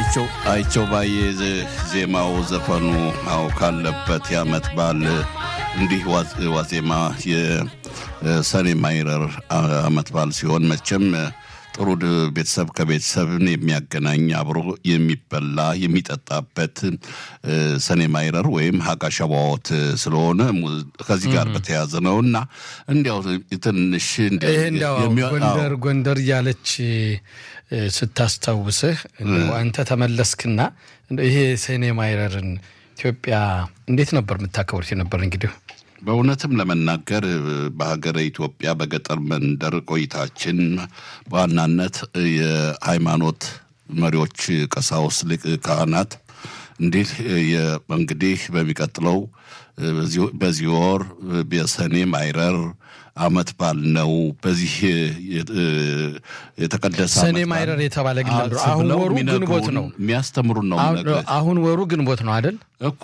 አይቸው አይቸው ባየ ዜማው ዘፈኑ አው ካለበት የዓመት በዓል እንዲህ ዋዜማ የሰኔ ማይረር ዓመት በዓል ሲሆን መቼም ጥሩ ቤተሰብ ከቤተሰብን የሚያገናኝ አብሮ የሚበላ የሚጠጣበት ሰኔ ማይረር ወይም ሀጋ ሸባዎት ስለሆነ ከዚህ ጋር በተያያዘ ነው እና እንዲያው ትንሽ ይህ እንዲያው ጎንደር ጎንደር እያለች ስታስታውስህ አንተ ተመለስክና ይሄ ሰኔ ማይረርን ኢትዮጵያ እንዴት ነበር የምታከብሩት የነበር እንግዲህ በእውነትም ለመናገር በሀገረ ኢትዮጵያ በገጠር መንደር ቆይታችን በዋናነት የሃይማኖት መሪዎች፣ ቀሳውስት፣ ሊቅ ካህናት እንዲህ እንግዲህ በሚቀጥለው በዚህ ወር የሰኔ ማይረር ዓመት በዓል ነው። በዚህ የተቀደሰ ሰኔ ማይረር የተባለ ግን አሁን ወሩ ግንቦት ነው የሚያስተምሩን ነው። አሁን ወሩ ግንቦት ነው አይደል እኮ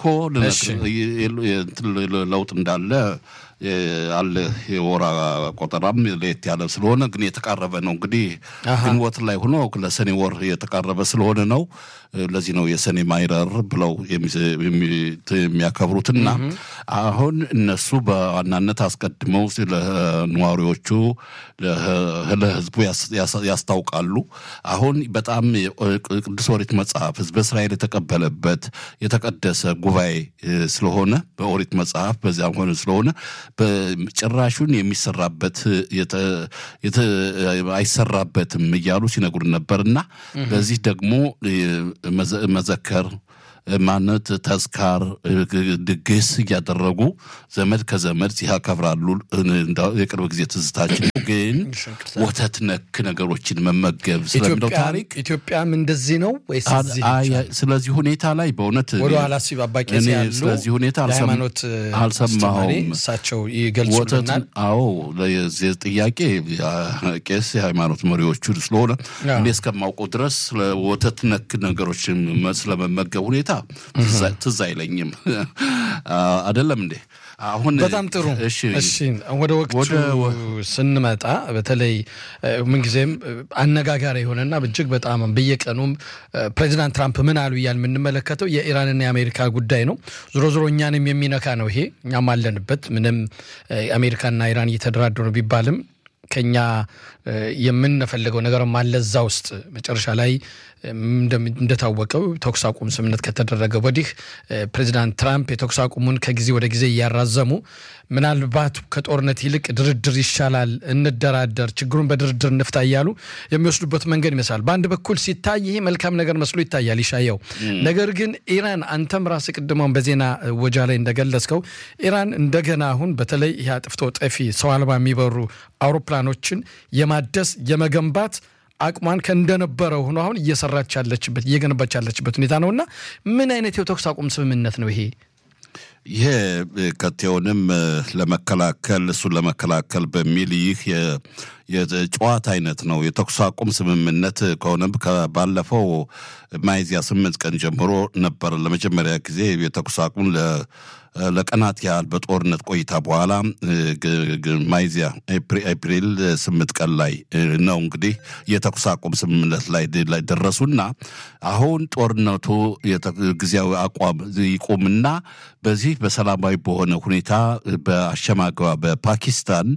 ለውጥ እንዳለ አለ የወራ ቆጠራም ለየት ያለ ስለሆነ ግን የተቃረበ ነው። እንግዲህ ግንቦት ላይ ሆኖ ለሰኔ ወር የተቃረበ ስለሆነ ነው። ለዚህ ነው የሰኔ ማይረር ብለው የሚያከብሩትና አሁን እነሱ በዋናነት አስቀድመው ለነዋሪዎቹ ለሕዝቡ ያስታውቃሉ። አሁን በጣም ቅዱስ ኦሪት መጽሐፍ ሕዝበ እስራኤል የተቀበለበት የተቀደሰ ጉባኤ ስለሆነ በኦሪት መጽሐፍ በዚያም ሆነ ስለሆነ በጭራሹን የሚሰራበት አይሰራበትም እያሉ ሲነግሩን ነበርና በዚህ ደግሞ መዘከር ማነት ተዝካር ድግስ እያደረጉ ዘመድ ከዘመድ ሲያከብራሉ። የቅርብ ጊዜ ትዝታችን ግን ወተት ነክ ነገሮችን መመገብ ስለምንደው ታሪክ ኢትዮጵያም እንደዚህ ነው ወይስ ስለዚህ ሁኔታ ላይ በእውነት ወደኋላ ሲብ አባቄ ያሉ ስለዚህ ሁኔታ ሃይማኖት አልሰማሁም። እሳቸው ይገልጹልናል። አዎ ለዚህ ጥያቄ ቄስ የሃይማኖት መሪዎቹ ስለሆነ እኔ እስከማውቀው ድረስ ወተት ነክ ነገሮችን ስለመመገብ ሁኔታ ትዝ አይለኝም። አይደለም እንዴ? አሁን በጣም ጥሩ። እሺ ወደ ወቅቱ ስንመጣ በተለይ ምንጊዜም አነጋጋሪ የሆነና እጅግ በጣም በየቀኑም ፕሬዚዳንት ትራምፕ ምን አሉ እያል የምንመለከተው የኢራንና የአሜሪካ ጉዳይ ነው። ዞሮ ዞሮ እኛንም የሚነካ ነው ይሄ። እኛም አለንበት። ምንም አሜሪካና ኢራን እየተደራደሩ ቢባልም ከኛ የምንፈልገው ነገርም አለ እዛ ውስጥ መጨረሻ ላይ እንደታወቀው ተኩስ አቁም ስምምነት ከተደረገ ወዲህ ፕሬዚዳንት ትራምፕ የተኩስ አቁሙን ከጊዜ ወደ ጊዜ እያራዘሙ ምናልባት ከጦርነት ይልቅ ድርድር ይሻላል፣ እንደራደር፣ ችግሩን በድርድር እንፍታ እያሉ የሚወስዱበት መንገድ ይመስላል። በአንድ በኩል ሲታይ ይሄ መልካም ነገር መስሎ ይታያል ይሻየው። ነገር ግን ኢራን አንተም ራስ ቅድመውን በዜና ወጃ ላይ እንደገለጽከው ኢራን እንደገና አሁን በተለይ ይህ አጥፍቶ ጠፊ ሰው አልባ የሚበሩ አውሮፕላኖችን የማደስ የመገንባት አቅሟን ከእንደነበረው ሆኖ አሁን እየሰራች ያለችበት እየገነባች ያለችበት ሁኔታ ነው እና ምን አይነት የተኩስ አቁም ስምምነት ነው ይሄ? ይሄ ከቴውንም ለመከላከል እሱን ለመከላከል በሚል ይህ የጨዋታ አይነት ነው። የተኩስ አቁም ስምምነት ከሆነም ባለፈው ሚያዝያ ስምንት ቀን ጀምሮ ነበር ለመጀመሪያ ጊዜ የተኩስ አቁም ለቀናት ያህል በጦርነት ቆይታ በኋላ ሚያዝያ ኤፕሪል ስምንት ቀን ላይ ነው እንግዲህ የተኩስ አቁም ስምምነት ላይ ደረሱና አሁን ጦርነቱ ጊዜያዊ አቋም ይቁምና በዚህ በሰላማዊ በሆነ ሁኔታ በአሸማገዋ በፓኪስታን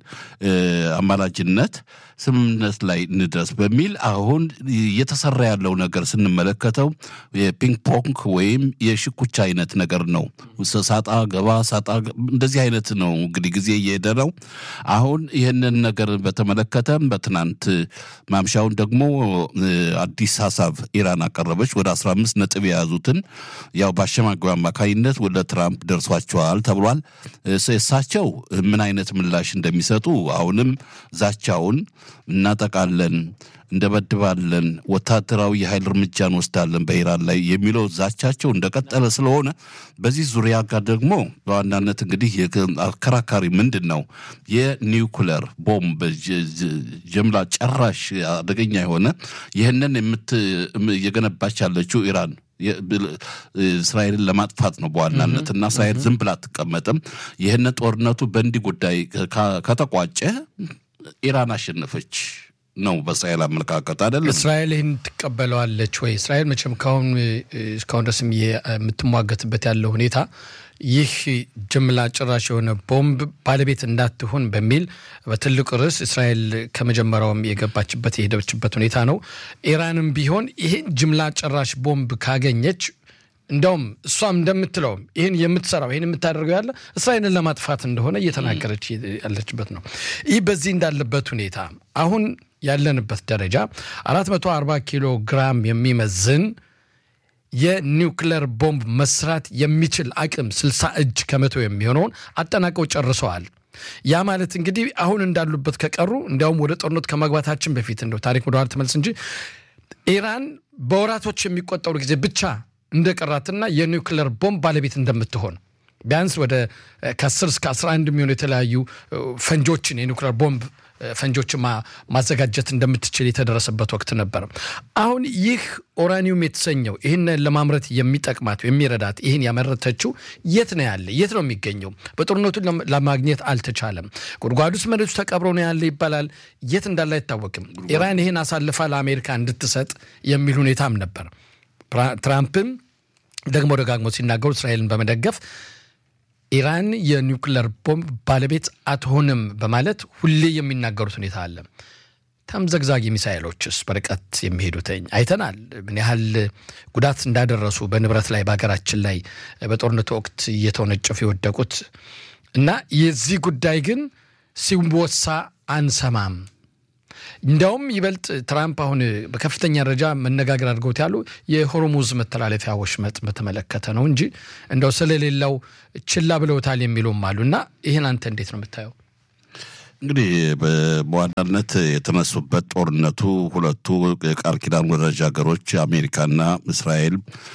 አማላጅነት ስምምነት ላይ እንድረስ በሚል አሁን እየተሰራ ያለው ነገር ስንመለከተው የፒንግ ፖንግ ወይም የሽኩቻ አይነት ነገር ነው። ሳጣ ገባ ሳጣ እንደዚህ አይነት ነው እንግዲህ ጊዜ እየሄደ ነው። አሁን ይህንን ነገር በተመለከተም በትናንት ማምሻውን ደግሞ አዲስ ሀሳብ ኢራን አቀረበች። ወደ 15 ነጥብ የያዙትን ያው በአሸማጊው አማካኝነት ወደ ትራምፕ ደርሷቸዋል ተብሏል። እሳቸው ምን አይነት ምላሽ እንደሚሰጡ አሁንም ዛቻውን እናጠቃለን እንደበድባለን፣ ወታደራዊ የኃይል እርምጃ እንወስዳለን በኢራን ላይ የሚለው ዛቻቸው እንደቀጠለ ስለሆነ በዚህ ዙሪያ ጋር ደግሞ በዋናነት እንግዲህ አከራካሪ ምንድን ነው የኒውክለር ቦምብ ጀምላ ጨራሽ አደገኛ የሆነ ይህንን እየገነባች ያለችው ኢራን እስራኤልን ለማጥፋት ነው በዋናነት እና እስራኤል ዝም ብላ አትቀመጥም። ይህንን ጦርነቱ በእንዲህ ጉዳይ ከተቋጨ ኢራን አሸነፈች ነው በእስራኤል አመለካከት አይደለም። እስራኤል ይህን ትቀበለዋለች ወይ? እስራኤል መቼም ካሁን እስካሁን ድረስም የምትሟገትበት ያለው ሁኔታ ይህ ጅምላ ጭራሽ የሆነ ቦምብ ባለቤት እንዳትሆን በሚል በትልቁ ርዕስ እስራኤል ከመጀመሪያውም የገባችበት የሄደችበት ሁኔታ ነው። ኢራንም ቢሆን ይህን ጅምላ ጭራሽ ቦምብ ካገኘች እንዲያውም እሷም እንደምትለውም ይህን የምትሰራው ይህን የምታደርገው ያለ እስራኤልን ለማጥፋት እንደሆነ እየተናገረች ያለችበት ነው። ይህ በዚህ እንዳለበት ሁኔታ አሁን ያለንበት ደረጃ 440 ኪሎ ግራም የሚመዝን የኒውክለር ቦምብ መስራት የሚችል አቅም 60 እጅ ከመቶ የሚሆነውን አጠናቀው ጨርሰዋል። ያ ማለት እንግዲህ አሁን እንዳሉበት ከቀሩ እንዲያውም ወደ ጦርነት ከመግባታችን በፊት እንደው ታሪክ ወደኋላ ተመልስ እንጂ ኢራን በወራቶች የሚቆጠሩ ጊዜ ብቻ እንደቀራትና የኒውክለር ቦምብ ባለቤት እንደምትሆን ቢያንስ ወደ ከ10 እስከ 11 የሚሆኑ የተለያዩ ፈንጆችን የኒውክለር ቦምብ ፈንጆችን ማዘጋጀት እንደምትችል የተደረሰበት ወቅት ነበር። አሁን ይህ ኦራኒየም የተሰኘው ይህን ለማምረት የሚጠቅማት የሚረዳት ይህን ያመረተችው የት ነው ያለ? የት ነው የሚገኘው? በጦርነቱን ለማግኘት አልተቻለም። ጉድጓድ ውስጥ መሬቱ ተቀብሮ ነው ያለ ይባላል። የት እንዳለ አይታወቅም። ኢራን ይህን አሳልፋ ለአሜሪካ እንድትሰጥ የሚል ሁኔታም ነበር። ትራምፕም ደግሞ ደጋግሞ ሲናገሩ እስራኤልን በመደገፍ ኢራን የኒውክለር ቦምብ ባለቤት አትሆንም በማለት ሁሌ የሚናገሩት ሁኔታ አለ። ተምዘግዛጊ ሚሳይሎችስ በርቀት የሚሄዱትኝ አይተናል። ምን ያህል ጉዳት እንዳደረሱ በንብረት ላይ በሀገራችን ላይ በጦርነቱ ወቅት እየተወነጨፉ የወደቁት እና የዚህ ጉዳይ ግን ሲወሳ አንሰማም። እንዲያውም ይበልጥ ትራምፕ አሁን በከፍተኛ ደረጃ መነጋገር አድርገውት ያሉ የሆርሙዝ መተላለፊያ ወሽመጥ በተመለከተ ነው እንጂ እንደው ስለሌላው ችላ ብለውታል የሚሉም አሉ እና ይህን አንተ እንዴት ነው የምታየው? እንግዲህ በዋናነት የተነሱበት ጦርነቱ ሁለቱ የቃል ኪዳን ወዳጅ ሀገሮች አሜሪካና እስራኤል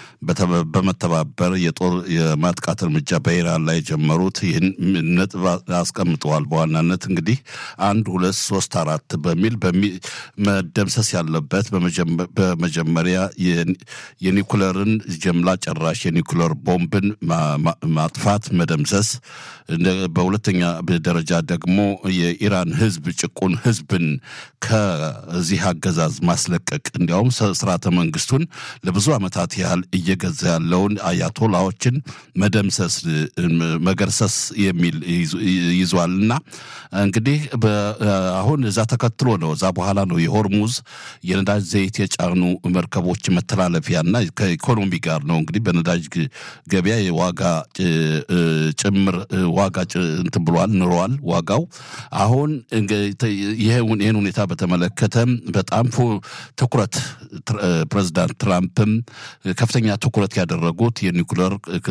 በመተባበር የጦር የማጥቃት እርምጃ በኢራን ላይ የጀመሩት ይህን ነጥብ አስቀምጠዋል። በዋናነት እንግዲህ አንድ ሁለት ሶስት አራት በሚል መደምሰስ ያለበት በመጀመሪያ የኒኩለርን ጀምላ ጨራሽ የኒኩለር ቦምብን ማጥፋት መደምሰስ፣ በሁለተኛ ደረጃ ደግሞ የኢራን ሕዝብ ጭቁን ሕዝብን ከዚህ አገዛዝ ማስለቀቅ እንዲያውም ስርዓተ መንግስቱን ለብዙ ዓመታት ያህል እየገዛ ያለውን አያቶላዎችን መደምሰስ መገርሰስ የሚል ይዟል እና እንግዲህ አሁን እዛ ተከትሎ ነው እዛ በኋላ ነው የሆርሙዝ የነዳጅ ዘይት የጫኑ መርከቦች መተላለፊያና ከኢኮኖሚ ጋር ነው እንግዲህ በነዳጅ ገበያ የዋጋ ጭምር ዋጋ እንትን ብሏል ንሯል ዋጋው አሁን ይህን ሁኔታ በተመለከተ በጣም ትኩረት ፕሬዚዳንት ትራምፕም ከፍተኛ ትኩረት ያደረጉት የኒኩለር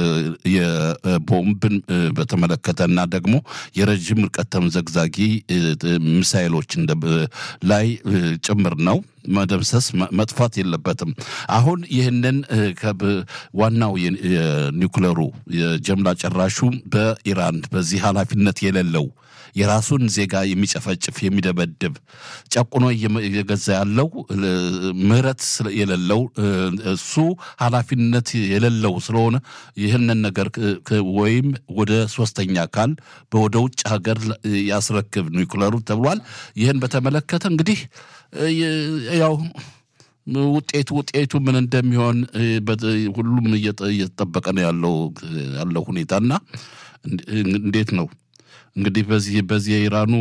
የቦምብን በተመለከተ እና ደግሞ የረዥም ርቀት ተምዘግዛጊ ሚሳይሎች ላይ ጭምር ነው። መደምሰስ መጥፋት የለበትም። አሁን ይህንን ዋናው የኒኩለሩ የጀምላ ጨራሹ በኢራን በዚህ ኃላፊነት የሌለው የራሱን ዜጋ የሚጨፈጭፍ የሚደበድብ ጨቁኖ እየገዛ ያለው ምሕረት የሌለው እሱ ኃላፊነት የሌለው ስለሆነ ይህንን ነገር ወይም ወደ ሶስተኛ አካል ወደ ውጭ ሀገር ያስረክብ ኒኩለሩ ተብሏል። ይህን በተመለከተ እንግዲህ ያው ውጤቱ ውጤቱ ምን እንደሚሆን ሁሉም እየተጠበቀ ነው ያለው ያለው ሁኔታና እንዴት ነው እንግዲህ በዚህ በዚህ የኢራኑ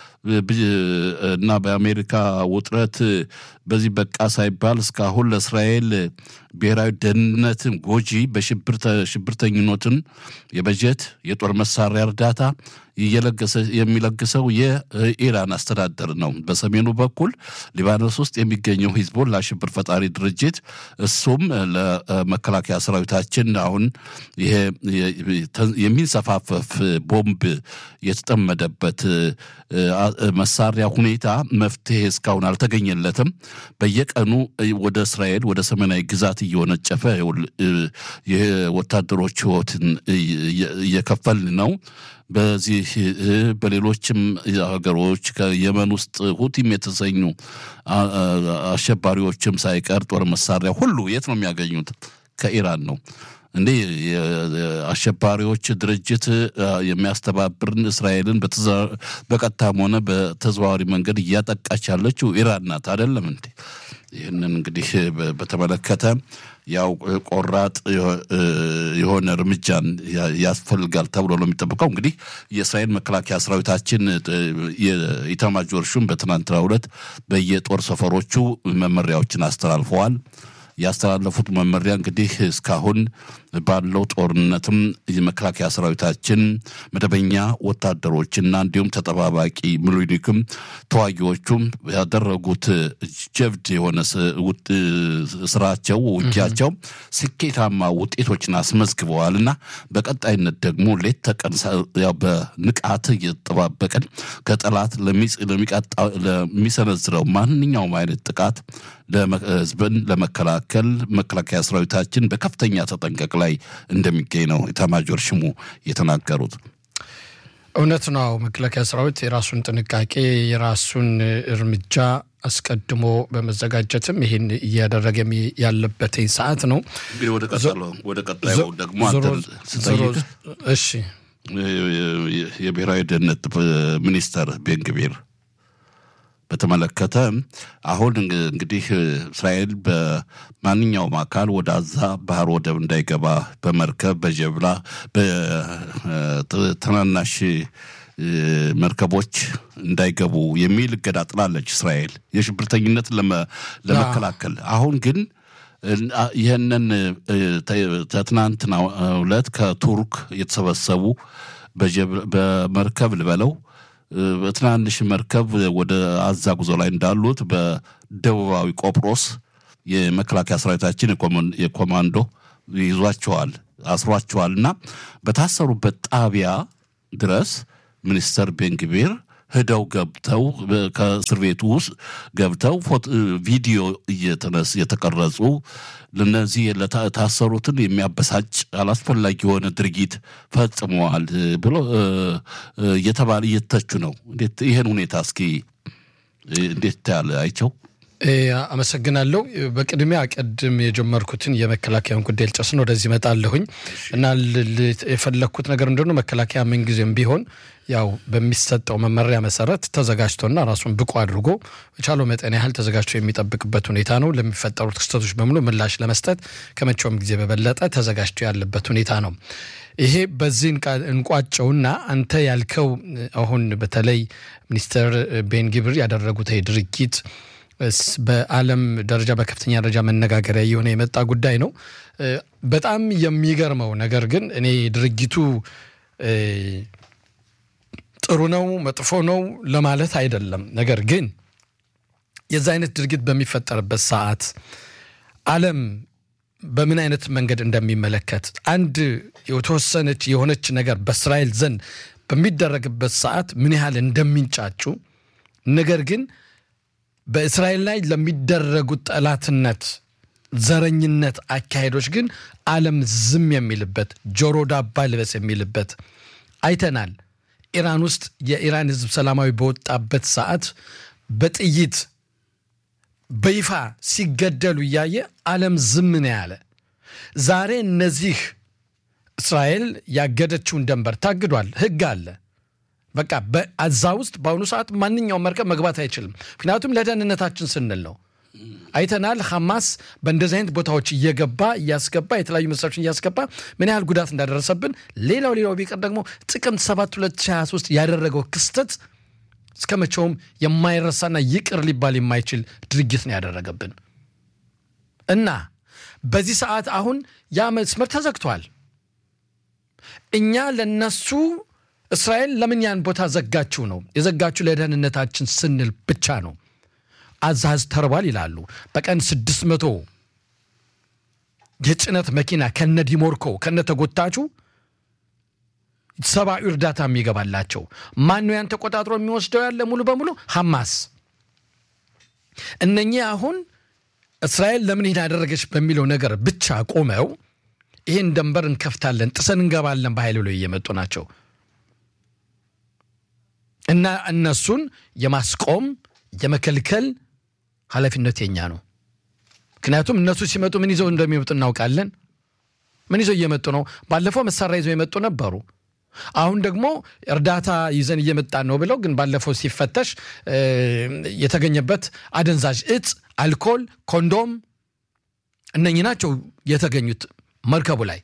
እና በአሜሪካ ውጥረት በዚህ በቃ ሳይባል እስካሁን ለእስራኤል ብሔራዊ ደህንነትን ጎጂ በሽብርተኝነትን የበጀት የጦር መሳሪያ እርዳታ የሚለግሰው የኢራን አስተዳደር ነው። በሰሜኑ በኩል ሊባኖስ ውስጥ የሚገኘው ሂዝቦላ ሽብር ፈጣሪ ድርጅት እሱም ለመከላከያ ሰራዊታችን አሁን ይሄ የሚንሰፋፈፍ ቦምብ የተጠመደበት መሳሪያ ሁኔታ መፍትሄ እስካሁን አልተገኘለትም። በየቀኑ ወደ እስራኤል ወደ ሰሜናዊ ግዛት እየወነጨፈ የወታደሮች ሕይወትን እየከፈልን ነው። በዚህ በሌሎችም ሀገሮች ከየመን ውስጥ ሁቲም የተሰኙ አሸባሪዎችም ሳይቀር ጦር መሳሪያ ሁሉ የት ነው የሚያገኙት? ከኢራን ነው። እንዴ የአሸባሪዎች ድርጅት የሚያስተባብርን እስራኤልን በቀጥታም ሆነ በተዘዋዋሪ መንገድ እያጠቃች ያለችው ኢራን ናት። አይደለም እንዴ? ይህንን እንግዲህ በተመለከተ ያው ቆራጥ የሆነ እርምጃን ያስፈልጋል ተብሎ ነው የሚጠብቀው። እንግዲህ የእስራኤል መከላከያ ሰራዊታችን የኢታማጆር ሹም በትናንትናው ዕለት በየጦር ሰፈሮቹ መመሪያዎችን አስተላልፈዋል። ያስተላለፉት መመሪያ እንግዲህ እስካሁን ባለው ጦርነትም የመከላከያ ሰራዊታችን መደበኛ ወታደሮችና እንዲሁም ተጠባባቂ ምሉኒክም ተዋጊዎቹም ያደረጉት ጀብድ የሆነ ስራቸው ውጊያቸው ስኬታማ ውጤቶችን አስመዝግበዋል እና በቀጣይነት ደግሞ ሌት ተቀን በንቃት እየተጠባበቀን ከጠላት ለሚሰነዝረው ማንኛውም አይነት ጥቃት ህዝብን ለመከላከል መከላከያ ሰራዊታችን በከፍተኛ ተጠንቀቅ ላይ እንደሚገኝ ነው ኤታማዦር ሹሙ የተናገሩት። እውነት ነው። መከላከያ ሰራዊት የራሱን ጥንቃቄ የራሱን እርምጃ አስቀድሞ በመዘጋጀትም ይህን እያደረገ ያለበትኝ ሰዓት ነው። እንግዲህ ወደ ቀጣዩ ደግሞ ስጠይቅ እሺ የብሔራዊ ደህንነት ሚኒስተር ቤንግቢር በተመለከተ አሁን እንግዲህ እስራኤል በማንኛውም አካል ወደ አዛ ባህር ወደብ እንዳይገባ በመርከብ በጀብላ በትናናሽ መርከቦች እንዳይገቡ የሚል እገዳ ጥላለች እስራኤል የሽብርተኝነትን ለመከላከል። አሁን ግን ይህንን ትናንትና ዕለት ከቱርክ የተሰበሰቡ በመርከብ ልበለው በትናንሽ መርከብ ወደ አዛ ጉዞ ላይ እንዳሉት በደቡባዊ ቆጵሮስ የመከላከያ ሰራዊታችን የኮማንዶ ይዟቸዋል፣ አስሯቸዋል እና በታሰሩበት ጣቢያ ድረስ ሚኒስተር ቤንግቤር ሂደው ገብተው ከእስር ቤቱ ውስጥ ገብተው ቪዲዮ እየተነስ የተቀረጹ ለነዚህ ለታሰሩትን የሚያበሳጭ አላስፈላጊ የሆነ ድርጊት ፈጽመዋል ብሎ እየተባለ እየተቹ ነው። እንዴት ይህን ሁኔታ እስኪ እንዴት ታያለ አይቸው? አመሰግናለሁ። በቅድሚያ ቅድም የጀመርኩትን የመከላከያን ጉዳይ ልጨርስን ወደዚህ እመጣለሁኝ እና የፈለግኩት ነገር እንደሆነ መከላከያ ምንጊዜም ቢሆን ያው በሚሰጠው መመሪያ መሰረት ተዘጋጅቶና ራሱን ብቁ አድርጎ በቻለው መጠን ያህል ተዘጋጅቶ የሚጠብቅበት ሁኔታ ነው። ለሚፈጠሩት ክስተቶች በሙሉ ምላሽ ለመስጠት ከመቼውም ጊዜ በበለጠ ተዘጋጅቶ ያለበት ሁኔታ ነው። ይሄ በዚህ እንቋጨውና አንተ ያልከው አሁን በተለይ ሚኒስትር ቤን ጊብር ያደረጉት ድርጊት በዓለም ደረጃ በከፍተኛ ደረጃ መነጋገሪያ እየሆነ የመጣ ጉዳይ ነው። በጣም የሚገርመው ነገር ግን እኔ ድርጊቱ ጥሩ ነው መጥፎ ነው ለማለት አይደለም። ነገር ግን የዛ አይነት ድርጊት በሚፈጠርበት ሰዓት ዓለም በምን አይነት መንገድ እንደሚመለከት አንድ የተወሰነች የሆነች ነገር በእስራኤል ዘንድ በሚደረግበት ሰዓት ምን ያህል እንደሚንጫጩ ነገር ግን በእስራኤል ላይ ለሚደረጉት ጠላትነት፣ ዘረኝነት አካሄዶች ግን ዓለም ዝም የሚልበት ጆሮ ዳባ ልበስ የሚልበት አይተናል። ኢራን ውስጥ የኢራን ሕዝብ ሰላማዊ በወጣበት ሰዓት በጥይት በይፋ ሲገደሉ እያየ ዓለም ዝም ነው ያለ። ዛሬ እነዚህ እስራኤል ያገደችውን ደንበር ታግዷል፣ ሕግ አለ። በቃ በዛ ውስጥ በአሁኑ ሰዓት ማንኛውም መርከብ መግባት አይችልም። ምክንያቱም ለደህንነታችን ስንል ነው። አይተናል። ሐማስ በእንደዚህ አይነት ቦታዎች እየገባ እያስገባ የተለያዩ መሳሪያዎችን እያስገባ ምን ያህል ጉዳት እንዳደረሰብን። ሌላው ሌላው ቢቀር ደግሞ ጥቅምት 7 2023 ያደረገው ክስተት እስከ መቼውም የማይረሳና ይቅር ሊባል የማይችል ድርጊት ነው ያደረገብን እና በዚህ ሰዓት አሁን ያ መስመር ተዘግቷል። እኛ ለነሱ እስራኤል ለምን ያን ቦታ ዘጋችው ነው የዘጋችው ለደህንነታችን ስንል ብቻ ነው። አዛዝ ተርቧል ይላሉ። በቀን ስድስት መቶ የጭነት መኪና ከነ ዲሞርኮ ከነ ተጎታቹ ሰብአዊ እርዳታ የሚገባላቸው ማን ነው? ያን ተቆጣጥሮ የሚወስደው ያለ ሙሉ በሙሉ ሐማስ። እነኚህ አሁን እስራኤል ለምን ይህን ያደረገች በሚለው ነገር ብቻ ቆመው ይህን ደንበር እንከፍታለን፣ ጥሰን እንገባለን በኃይል ብለው እየመጡ ናቸው እና እነሱን የማስቆም የመከልከል ኃላፊነት የኛ ነው። ምክንያቱም እነሱ ሲመጡ ምን ይዘው እንደሚመጡ እናውቃለን። ምን ይዘው እየመጡ ነው? ባለፈው መሳሪያ ይዘው የመጡ ነበሩ። አሁን ደግሞ እርዳታ ይዘን እየመጣን ነው ብለው ግን ባለፈው ሲፈተሽ የተገኘበት አደንዛዥ እጽ፣ አልኮል፣ ኮንዶም እነኚህ ናቸው የተገኙት መርከቡ ላይ።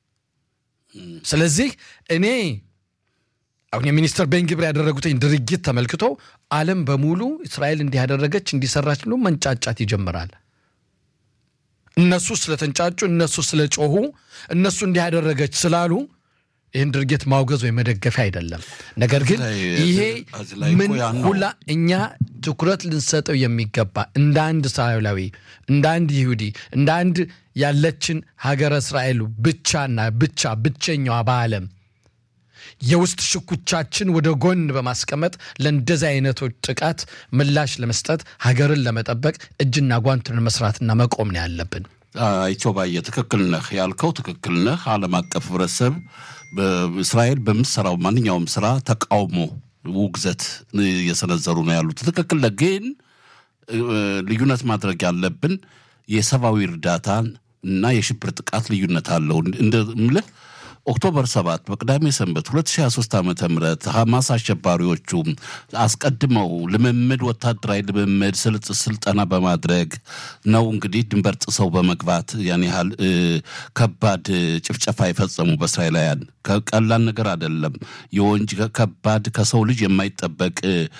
ስለዚህ እኔ አሁን የሚኒስትር ቤንግብር ያደረጉትኝ ድርጊት ተመልክቶ ዓለም በሙሉ እስራኤል እንዲህ ያደረገች እንዲሰራች ብሎ መንጫጫት ይጀምራል። እነሱ ስለተንጫጩ፣ እነሱ ስለጮሁ፣ እነሱ እንዲህ ያደረገች ስላሉ ይህን ድርጊት ማውገዝ ወይ መደገፊያ አይደለም። ነገር ግን ይሄ ምን ሁላ እኛ ትኩረት ልንሰጠው የሚገባ እንደ አንድ እስራኤላዊ፣ እንደ አንድ ይሁዲ፣ እንደ አንድ ያለችን ሀገረ እስራኤል ብቻና ብቻ ብቸኛዋ በዓለም የውስጥ ሽኩቻችን ወደ ጎን በማስቀመጥ ለእንደዚህ አይነቶች ጥቃት ምላሽ ለመስጠት ሀገርን ለመጠበቅ እጅና ጓንትን መስራትና መቆም ነው ያለብን። አይቸው ባየ ትክክል ነህ ያልከው ትክክል ነህ። ዓለም አቀፍ ህብረተሰብ በእስራኤል በምትሰራው ማንኛውም ስራ ተቃውሞ፣ ውግዘት እየሰነዘሩ ነው ያሉት ትክክል ነህ። ግን ልዩነት ማድረግ ያለብን የሰብአዊ እርዳታን እና የሽብር ጥቃት ልዩነት አለው እንደምልህ ኦክቶበር 7 በቅዳሜ ሰንበት 2023 ዓ ም ሐማስ አሸባሪዎቹ አስቀድመው ልምምድ ወታደራዊ ልምምድ ስልጠና በማድረግ ነው እንግዲህ ድንበር ጥሰው በመግባት ያን ያህል ከባድ ጭፍጨፋ የፈጸሙ በእስራኤላውያን ቀላል ነገር አይደለም። የወንጅ ከባድ ከሰው ልጅ የማይጠበቅ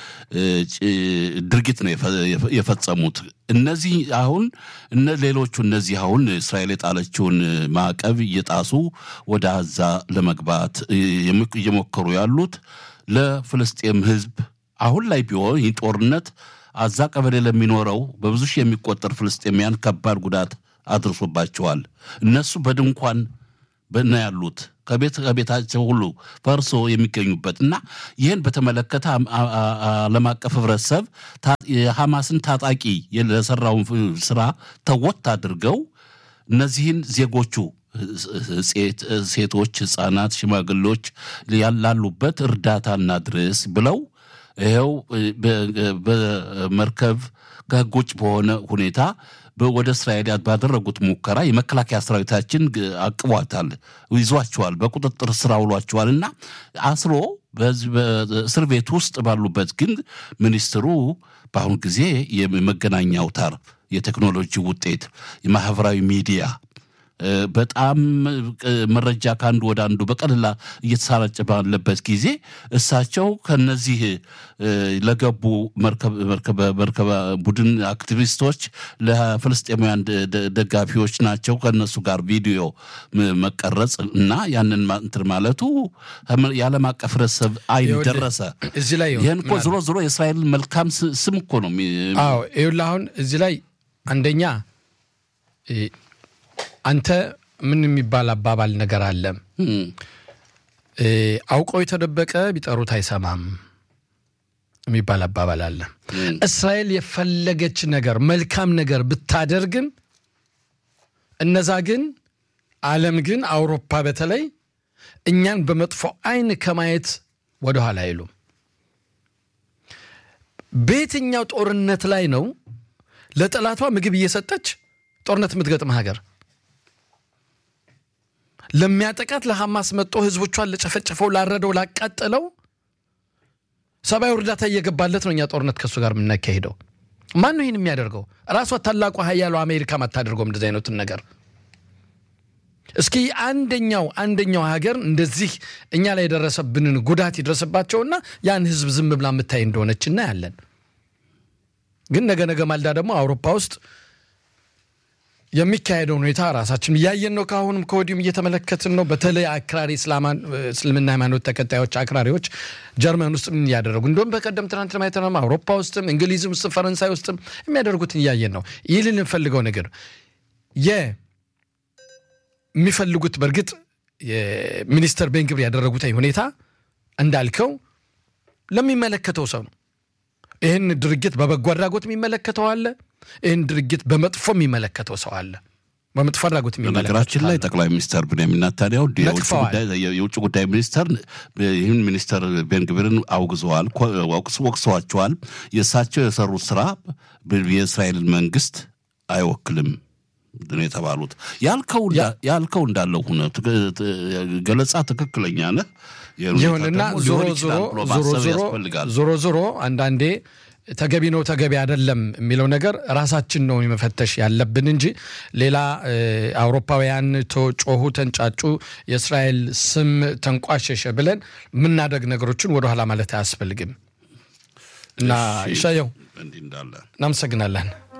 ድርጊት ነው የፈጸሙት። እነዚህ አሁን እነ ሌሎቹ እነዚህ አሁን እስራኤል የጣለችውን ማዕቀብ እየጣሱ ወደ አዛ ለመግባት እየሞከሩ ያሉት ለፍልስጤም ሕዝብ አሁን ላይ ቢሆን ይህ ጦርነት አዛ ቀበሌ ለሚኖረው በብዙ ሺህ የሚቆጠር ፍልስጤሚያን ከባድ ጉዳት አድርሶባቸዋል። እነሱ በድንኳን በና ያሉት ከቤት ከቤታቸው ሁሉ ፈርሶ የሚገኙበት እና ይህን በተመለከተ ዓለም አቀፍ ህብረተሰብ የሐማስን ታጣቂ ለሰራውን ስራ ተወት አድርገው እነዚህን ዜጎቹ ሴቶች፣ ህፃናት፣ ሽማግሌዎች ያላሉበት እርዳታ እናድርስ ብለው ይኸው በመርከብ ከህግ ውጭ በሆነ ሁኔታ ወደ እስራኤል ባደረጉት ሙከራ የመከላከያ ሰራዊታችን አቅቧታል፣ ይዟቸዋል፣ በቁጥጥር ስር አውሏቸዋል እና አስሮ በእስር ቤት ውስጥ ባሉበት ግን ሚኒስትሩ በአሁኑ ጊዜ የመገናኛ አውታር የቴክኖሎጂ ውጤት የማህበራዊ ሚዲያ በጣም መረጃ ከአንዱ ወደ አንዱ በቀጥታ እየተሰራጨ ባለበት ጊዜ እሳቸው ከነዚህ ለገቡ መርከብ ቡድን አክቲቪስቶች ለፍልስጤማውያን ደጋፊዎች ናቸው ከነሱ ጋር ቪዲዮ መቀረጽ እና ያንን እንትን ማለቱ የዓለም አቀፍ ህብረተሰብ አይን ደረሰ። እዚህ ላይ ይህን እኮ ዝሮ ዝሮ የእስራኤል መልካም ስም እኮ ነው። አዎ ይኸውልህ አሁን እዚህ ላይ አንደኛ አንተ ምን የሚባል አባባል ነገር አለ። አውቀው የተደበቀ ቢጠሩት አይሰማም የሚባል አባባል አለ። እስራኤል የፈለገች ነገር መልካም ነገር ብታደርግም እነዛ ግን ዓለም ግን አውሮፓ በተለይ እኛን በመጥፎ አይን ከማየት ወደኋላ አይሉም። በየትኛው ጦርነት ላይ ነው ለጠላቷ ምግብ እየሰጠች ጦርነት የምትገጥም ሀገር ለሚያጠቃት ለሐማስ መጦ ህዝቦቿን ለጨፈጨፈው፣ ላረደው፣ ላቃጠለው ሰብአዊ እርዳታ እየገባለት ነው። እኛ ጦርነት ከእሱ ጋር የምናካሄደው ማን ነው ይህን የሚያደርገው? ራሷ ታላቋ ሀያሉ አሜሪካም አታደርገውም እንደዚህ አይነቱን ነገር። እስኪ አንደኛው አንደኛው ሀገር እንደዚህ እኛ ላይ የደረሰብንን ጉዳት ይድረስባቸውና ያን ህዝብ ዝም ብላ የምታይ እንደሆነች እናያለን። ግን ነገ ነገ ማልዳ ደግሞ አውሮፓ ውስጥ የሚካሄደውን ሁኔታ ራሳችን እያየን ነው። ከአሁንም ከወዲሁም እየተመለከትን ነው። በተለይ አክራሪ እስልምና ሃይማኖት ተከታዮች አክራሪዎች ጀርመን ውስጥ ምን እያደረጉ እንደውም በቀደም ትናንት ማየተናማ አውሮፓ ውስጥም እንግሊዝም ውስጥም ፈረንሳይ ውስጥም የሚያደርጉትን እያየን ነው። ይህ ልንፈልገው ነገር የሚፈልጉት በእርግጥ የሚኒስተር ቤንግብር ያደረጉት ሁኔታ እንዳልከው ለሚመለከተው ሰው ነው። ይህን ድርጊት በበጎ አድራጎት የሚመለከተው አለ። ይህን ድርጊት በመጥፎ የሚመለከተው ሰው አለ። በመጥፎ አድራጎት በነገራችን ላይ ጠቅላይ ሚኒስተር ብንያሚን ኔታንያሁ የውጭ ጉዳይ ሚኒስተር ይህን ሚኒስተር ቤንግቪርን አውግዘዋል፣ ወቅሰዋቸዋል። የእሳቸው የሰሩት ስራ የእስራኤልን መንግስት አይወክልም ነው የተባሉት። ያልከው እንዳለው ሁነ ገለጻ ትክክለኛ ነህ። ይሁንና ዞሮ ዞሮ ዞሮ አንዳንዴ ተገቢ ነው ተገቢ አይደለም የሚለው ነገር ራሳችን ነው መፈተሽ ያለብን እንጂ ሌላ አውሮፓውያን ጮሁ፣ ተንጫጩ፣ የእስራኤል ስም ተንቋሸሸ ብለን የምናደግ ነገሮችን ወደኋላ ማለት አያስፈልግም እና ይሻየው እናመሰግናለን።